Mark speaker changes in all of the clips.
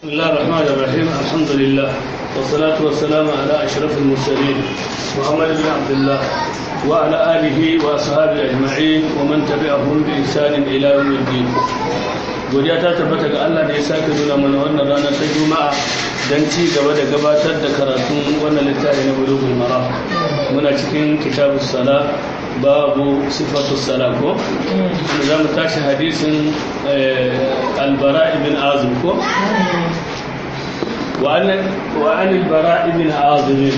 Speaker 1: بسم الله الرحمن الرحيم الحمد لله والصلاة والسلام على أشرف المرسلين محمد بن عبد الله وعلى آله وأصحابه أجمعين ومن تبعهم بإحسان إلى يوم الدين godiya ta tabbata ga Allah da ya sake nuna mana wannan rana ta Juma'a don ci gaba da gabatar da karatun wannan littafi na Bulughul Maram muna cikin kitabus sala babu sifatu sala ko za mu tashi hadisin albara ibn azim ko wa an albara ibn azim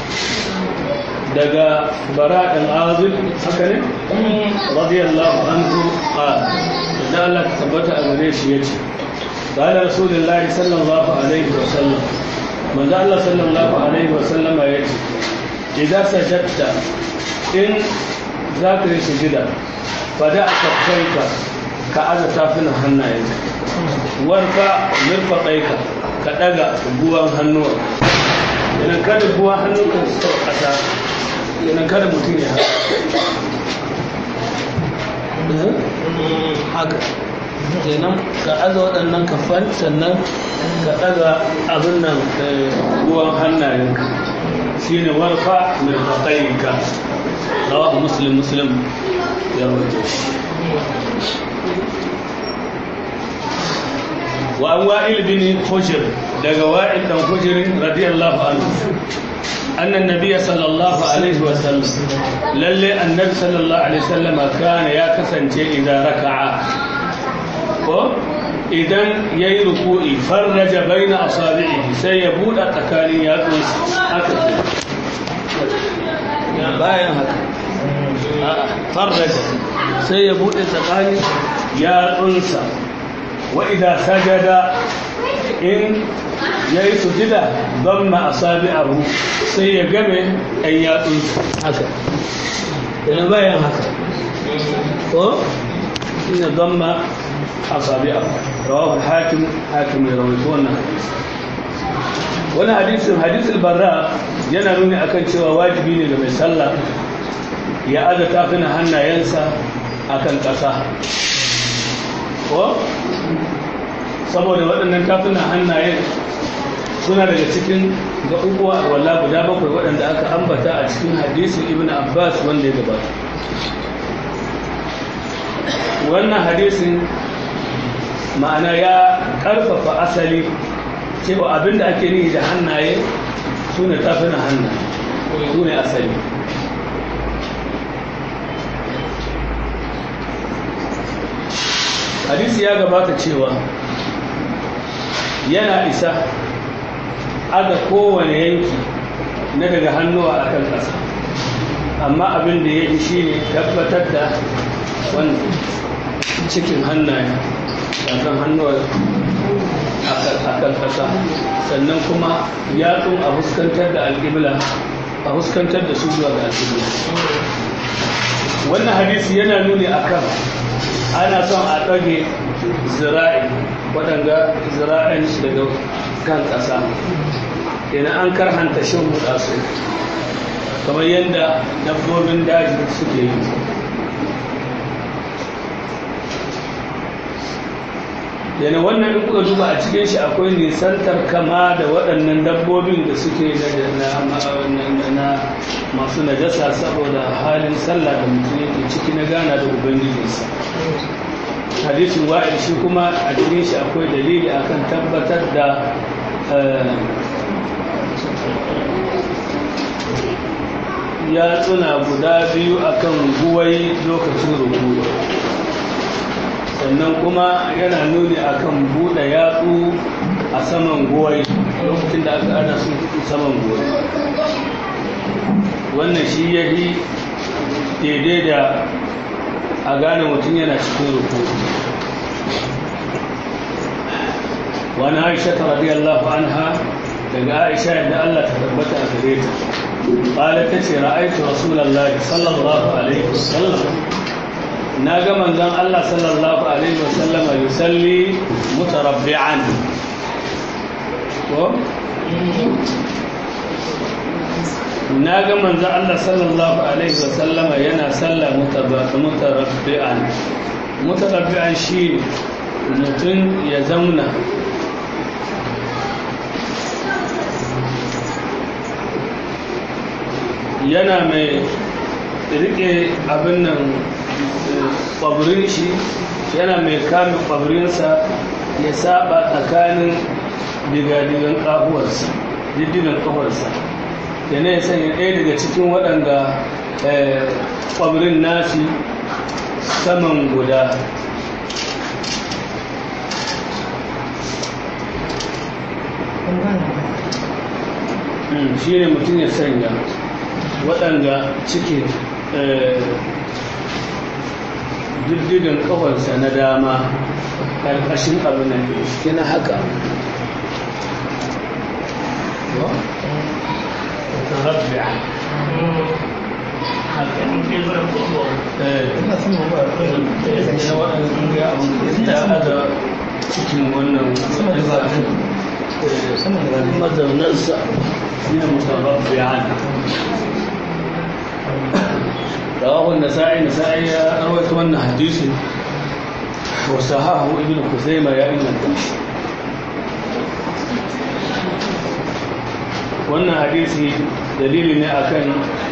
Speaker 1: daga bara ɗan azim haka ne radiyallahu anhu qala da Allah ta tabbata a gare shi yace qala rasulullahi sallallahu alaihi wa sallam manzo Allah sallallahu alaihi wa sallama yace idan sajadta in za ka yi sujida fada a kafaika ka aza tafinan hannayenka warfa mirfa ɗaika ka ɗaga buwan hannuwa yanan kada buwan hannunka su taɓa ƙasa yanan kada mutum ya haka kenan ka aza waɗannan kafan sannan ka ɗaga abin nan buwan hannayenka shine warfa mirfa ɗaika رواه مسلم مسلم يروي وعن وائل بن حجر دغ وائل بن حجر رضي الله عنه أن النبي صلى الله عليه وسلم للي النبي صلى الله عليه وسلم كان يا كسنجي إذا ركع idan ya yi ruku'i farraja bai na asabi'i sai ya buɗa tsakanin yatsunsa haka bayan haka farraja sai ya buɗe tsakanin yatsunsa wa idan sajada in ya yi sujida don ma asabi abu sai ya game ɗan yatsunsa haka yana bayan haka ko ina don ma asabi abu rawar hakim hakim ya rawaito wannan hadisi wani hadisin hadisul barra yana nuni akan cewa wajibi ne ga mai sallah ya aza tafina hannayensa akan ƙasa ko saboda waɗannan tafina hannayen suna daga cikin gaɓuɓuwa walla guda bakwai waɗanda aka ambata a cikin hadisin ibn abbas wanda ya gabata wannan hadisin ma'ana ya ƙarfafa asali cewa abinda ake nihi da hannaye su ne tafina hannaye su ne asali hadisi ya gabata cewa yana isa aga kowane yanki na daga hannuwa a kan ƙasa amma abin da ya yi shi ne tabbatar da wani cikin hannaye kan hannuwa a kan ƙasa sannan kuma yatsun a fuskantar da alƙibla a fuskantar da su zuwa ga alƙibla wannan hadisi yana nuni akan ana son a ɗage zira'i waɗanga zira'in daga kan ƙasa kenan an karhanta shan huɗa su kamar yadda dabbobin daji suke yi yana wannan in kuka duba a cikin shi akwai nisantar kama da waɗannan dabbobin da suke na masu najasa saboda halin sallah da mutum yake ciki na gana da ubangijinsa hadisin wa'il shi kuma a cikin shi akwai dalili akan tabbatar da ya tsuna guda biyu akan guwai lokacin rubutu sannan kuma yana nuni akan buɗe yatsu a saman goyi lokacin da aka ana sun fito saman goyi wannan shi ya yi daidai da a gane mutum yana cikin ruku wani aisha ta radiyallahu anha daga aisha yadda Allah ta tabbata a gare ta قالت تشي رأيت رسول الله صلى الله عليه وسلم na ga manzon Allah sallallahu Alaihi wasallama yusalli mutarabbi'an ko? na ga manzon Allah sallallahu Alaihi wasallama yana sallah mutarabbi'an mutarabbi'an shi mutum ya zauna yana mai rike abin nan ƙwabirin shi yana mai kame ƙwabirinsa ya saba tsakanin digadigan ƙahuwarsa diddigan ƙahuwarsa yana ya sanya ɗaya daga cikin waɗanda ƙwabirin nasi saman guda shi ne mutum ya sanya waɗanda cikin diddigan ƙafarsa na dama ƙarƙashin abin da ke na haka cikin wannan mazaunarsa shine mutababbi'an rawahu an-nasa'i nasa'i ya rawaito wannan hadisi wa sahahu ibn khuzaimah ya inganta shi wannan hadisi dalili ne akan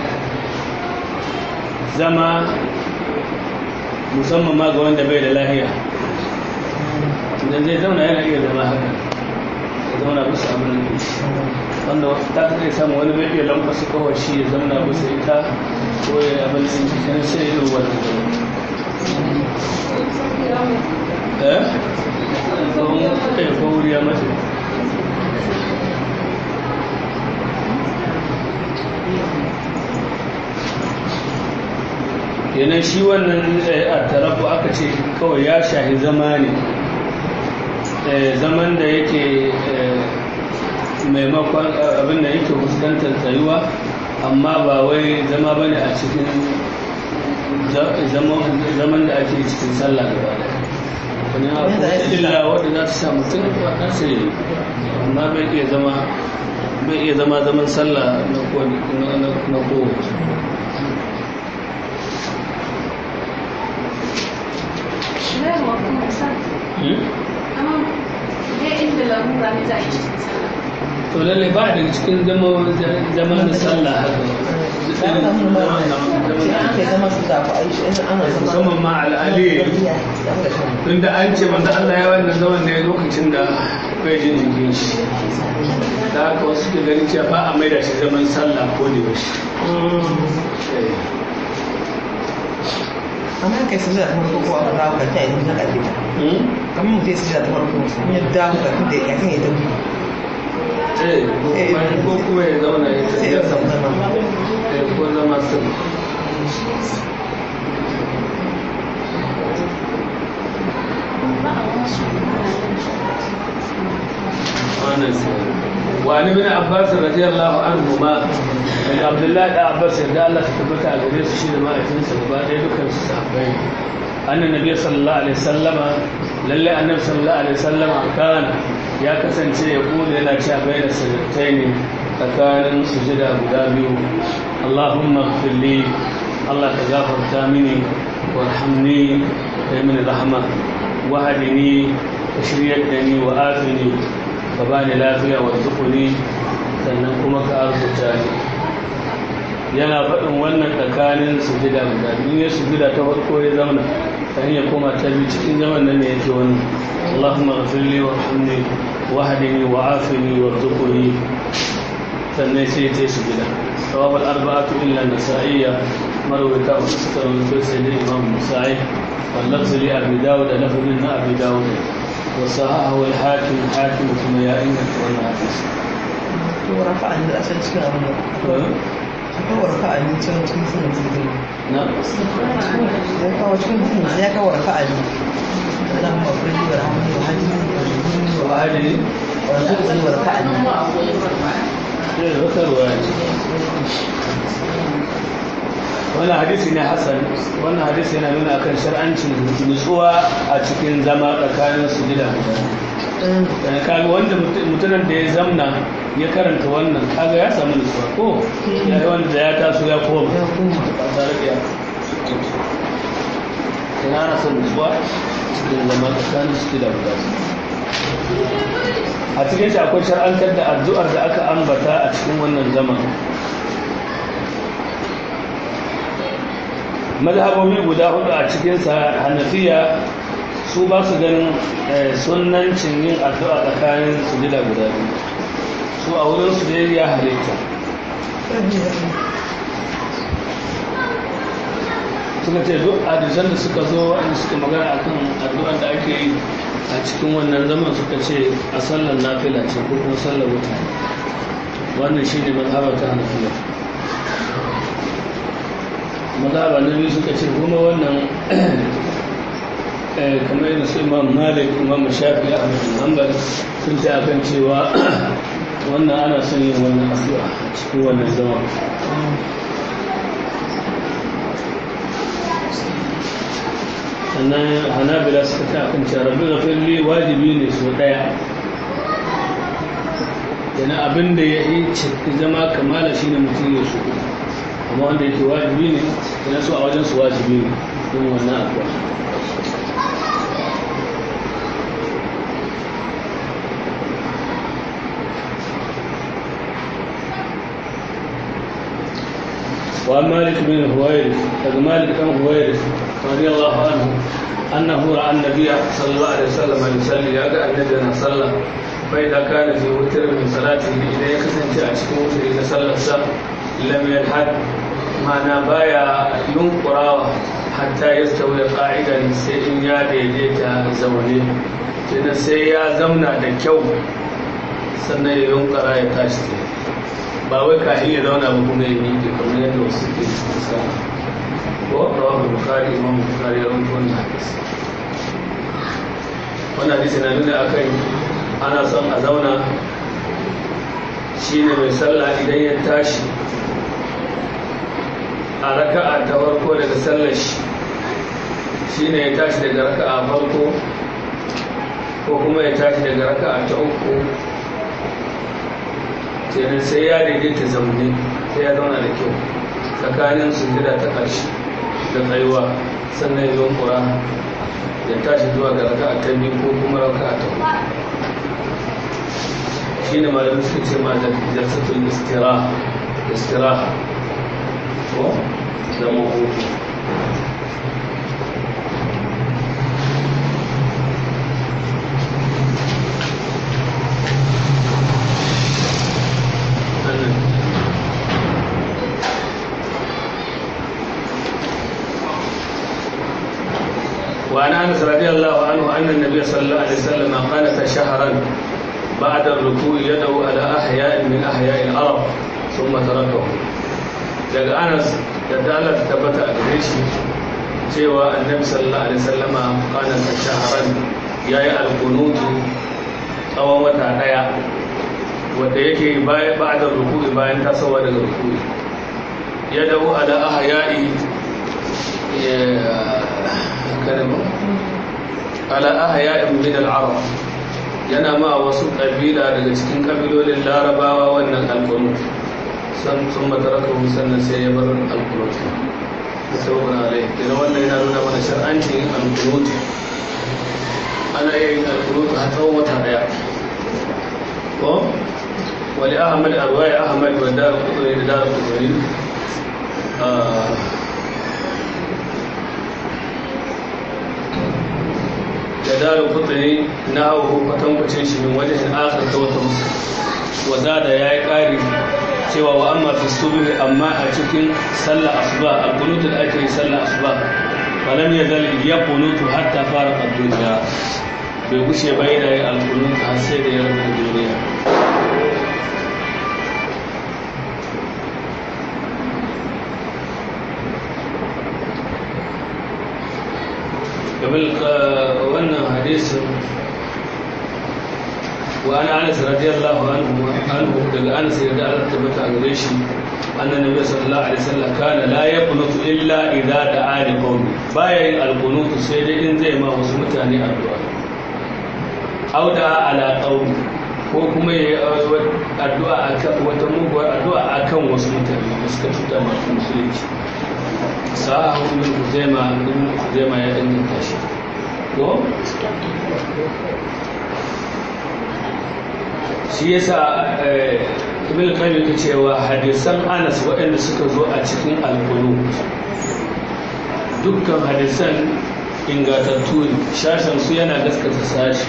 Speaker 1: zama musamman ma ga wanda bai da lahiya idan zai zauna yana iya zama haka ya zauna bisa abin da wanda ta kai samu wani bai iya lambasa kawai shi ya zauna bisa ita ko ya abin da cikin sai yi wani eh kai ko wuri ya mace kenan shi wannan a tarafu aka ce kawai ya shahi zama ne zaman da yake maimakon abin da yake fuskantar tsayuwa amma ba wai zama ba ne a cikin zaman da ake cikin sallah gaba da wani abu illa wadda za ta sa mutum a sai amma bai iya zama bai iya zama zaman sallah na kowace to lalle ba daga cikin zama na sallah haka musamman ma al'ali tunda an ce wanda Allah ya wannan zaman ne lokacin da bai jin jikin shi da haka wasu ke ganin cewa ba a maida shi zaman sallah ko da yaushe
Speaker 2: amma kai su da farko ko aka dawo ka tayi na kaje kamar mutum su da farko ya dawo ka da ya kan ya dawo
Speaker 1: eh ko kuma ya zauna ya
Speaker 2: sai ya samu zama
Speaker 1: ko zama sun وعن ابن عباس رضي الله عنهما daga abdullahi da abbas yadda Allah ta tabbata a gare su shi da ma'aikinsa gaba ɗaya dukkan su sahabbai annan nabi sallallahu alaihi sallama lalle annabi sallallahu alaihi sallama kana ya kasance ya kula yana cewa bai da sajdatai ne tsakanin sujada guda biyu Allahumma ighfirli Allah ka gafarta mini warhamni kai mini rahama wahadini ka shiryar da ni wa afini ka bani lafiya wa zukuni sannan kuma ka arzuta ni yana faɗin wannan tsakanin sujida guda biyu ya sujida ta farko ya zauna ta hanyar koma ta biyu cikin zaman nan ne yake wani Allahumma ghafirli wa hamni wa hadini wa afini wa zukuni sannan sai ta sujida rawab al-arba'atu illa nasa'iyya marwata wa suka rawaito sai da imam musa'i واللفظ لأبي داود لفظ من أبي داود وصححه الحاكم حاكم ثم يا إنك والحديث
Speaker 2: ورفع عن الأسد سنة هو رفع عن سنة سنة سنة
Speaker 1: نعم
Speaker 2: ya kawo cikin mutum ya kawo rafa'ali اللهم اغفر لي وارحمني وهدني وهدني
Speaker 1: وهذه
Speaker 2: وارزقني وارفعني
Speaker 1: wata ruwaya wannan hadisi ne hasan wannan hadisi yana nuna akan shar'ancin nutsuwa a cikin zama tsakanin su gida guda kaga wanda mutumin da ya zamna ya karanta wannan kaga ya samu nutsuwa ko ya yi wanda ya taso ya koma
Speaker 2: ya koma
Speaker 1: ba tare da ya ina na son nutsuwa cikin zama tsakanin su gida guda a cikin shi akwai shar'antar da addu'ar da aka ambata a cikin wannan zaman mazhabobi guda hudu a cikinsa hanafiya su ba su ganin sunancin yin addu'a tsakanin sujida guda biyu su a wurin su da ya halitta suka ce duk hadisan da suka zo wanda suka magana akan addu'ar da ake yi a cikin wannan zaman suka ce a sallar nafila ce ko kuma sallar wuta wannan shine mazhabar ta hanafiya mazhaba na biyu suka ce kuma wannan kamar yadda su imam malik imam shafi a hanbal sun ta akan cewa wannan ana son yin wannan addu'a a cikin wannan zaman sannan hanabila suka ta akan cewa rabbi gafirli wajibi ne so daya yana abin da ya yi zama kamala shine mutum ya so amma wanda yake wajibi ne yana so a wajen su wajibi ne yin wannan addu'a وعن مالك بن هويرث قد مالك بن هويرث رضي الله عنه أنه رأى النبي صلى الله عليه وسلم يصلي يقع النبي صلى فإذا كان في وتر من صلاته إذا يكسن أشكو وتر إذا صلى السبع لم يلحد معنى بايا ينقرا حتى يستوي قاعدا سيئن يا ديديتا زوني تنا سيئا زمنا دكيو سنة ينقرا يتاشتي ba wai ka iya zauna ba kuma ya miƙe kamar yadda wasu ke sa ko rawar bukari imam bukari ya rubuta wannan hadisi wannan hadisi na nuna akan ana son a zauna shine mai sallah idan ya tashi a raka'a ta farko daga sallar shi shine ya tashi daga raka'a farko ko kuma ya tashi daga raka'a ta uku kenan sai ya daidaita zaune sai ya zauna da kyau tsakanin sujada ta ƙarshe da tsayuwa sannan ya kura ya tashi zuwa ga raka ta biyu ko kuma raka ta uku shi ne malamin suka ce ma da jalsatul istiraha istiraha ko zama hutu وعن انس رضي الله عنه ان النبي صلى الله عليه وسلم قال شهرا بعد الركوع يدعو على احياء من احياء العرب ثم تركه daga anas da dalar tabbata a gare shi cewa annabi sallallahu alaihi wasallama kana ta shaharan yayi alqunutu tsawon wata daya wanda yake bayan ba'da ruku'i bayan tasowa daga ruku'i ya dawo ala ahya'i kalma ala ahya'in min al-arab yana ma wasu kabila daga cikin kabilolin larabawa wannan alqunut san sun mataraka sannan sai ya bar alqunut saboda alai idan wannan yana nuna mana shar'ancin alqunut ana yin alqunut a tsawon wata daya ko wali ahmad arwai ahmad wa dar qutri da dar qutri da darin kutane na hau kwatankwacin shi min wajen akar ta wata musu wadda ya yi ƙari cewa wa amma fi subi amma a cikin sallah asuba a kunutu da ake yi sallah asuba falam ya zal ya kunutu har ta fara duniya bai gushe bai da yin alkunutu har sai da ya rabu duniya قبل wannan hadisin wa ana anas radiyallahu anhu anhu daga anas ya da Allah tabbata gare shi annabi nabi sallallahu alaihi wasallam kana la yaqnutu illa idza da'a li qawmi baya yin alqunutu sai dai in zai ma wasu mutane addu'a aw da ala qawmi ko kuma ya addu'a akan wata muguwar addu'a akan wasu mutane da suka cuta masu musulunci sahahu ibn Khuzaima ibn Khuzaima ya inganta shi ko shi yasa ibn Qayyim yake cewa hadisan Anas waɗanda suka zo a cikin al-Qunut dukkan hadisan ingatattu ne shashen su yana gaskata sashi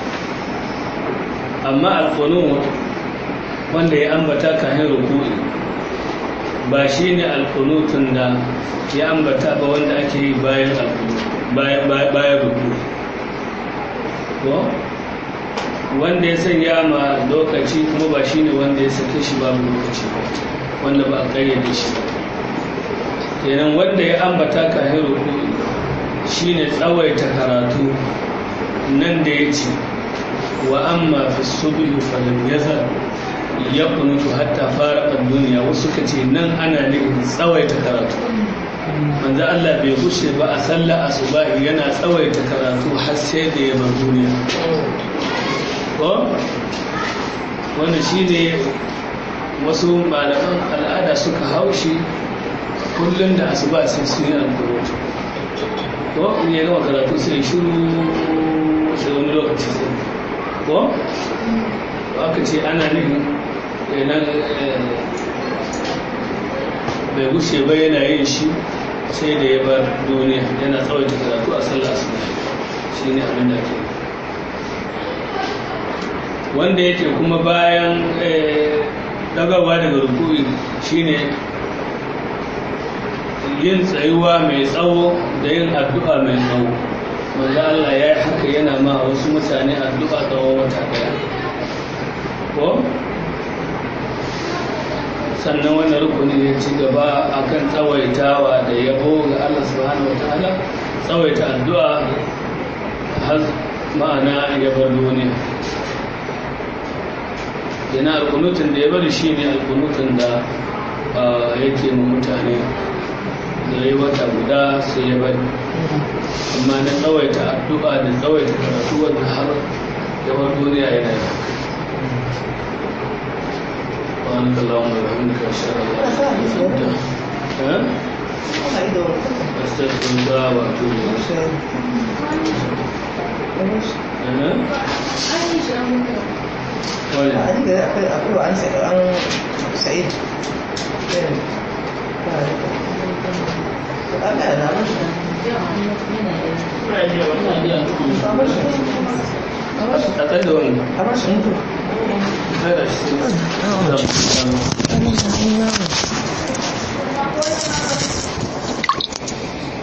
Speaker 1: amma alkunut wanda ya ambata kayan rukuni ba shi ne alkunutun da ya ambata ba wanda ake yi bayan bayan rukuni ko wanda ya sanya ma lokaci kuma ba shi ne wanda ya sake shi babu lokaci ba wanda ba a kayyade shi ba kenan wanda ya ambata kayan rukuni shi ne tsawaita karatu nan da ya ce wa amma fi subihu falam yazal ya kunutu hatta fara duniya wasu ka ce nan ana nufin tsawaita karatu manzo Allah bai gushe ba a sallah asubahi yana tsawaita karatu har sai da ya bar duniya ko wannan shine wasu malaman al'ada suka haushi kullum da asuba sai su yi alkunutu ko in ya gama karatu sai shiru sai wani lokaci sai ko aka ce ana nufin kenan bai gushe ba yana yin shi sai da ya bar duniya yana tsawaita karatu a sallah su shi ne abin da ke wanda yake kuma bayan dagawa daga rukuri shine yin tsayuwa mai tsawo da yin addu'a mai tsawo wanda Allah ya yi haka yana ma wasu mutane addu'a tsawon wata daya ko sannan wannan rukuni ya ci gaba akan tsawaitawa da yabo ga Allah subhanahu wataala tsawaita addu'a har ma'ana ya bar duniya yana alkunutun da ya bari shi ne alkunutun da yake ma mutane da ya yi wata guda sai ya bari amma na tsawaita addu'a da tsawaita karatu wanda har ya bar duniya yana yi سبحانك اللهم وبحمدك اشهد ان لا اله الا انت استغفرك واتوب اليك
Speaker 2: akwai an sa'id Allah na mashi
Speaker 1: a tsaye da wani
Speaker 2: a mashi mutu
Speaker 1: Kada shi.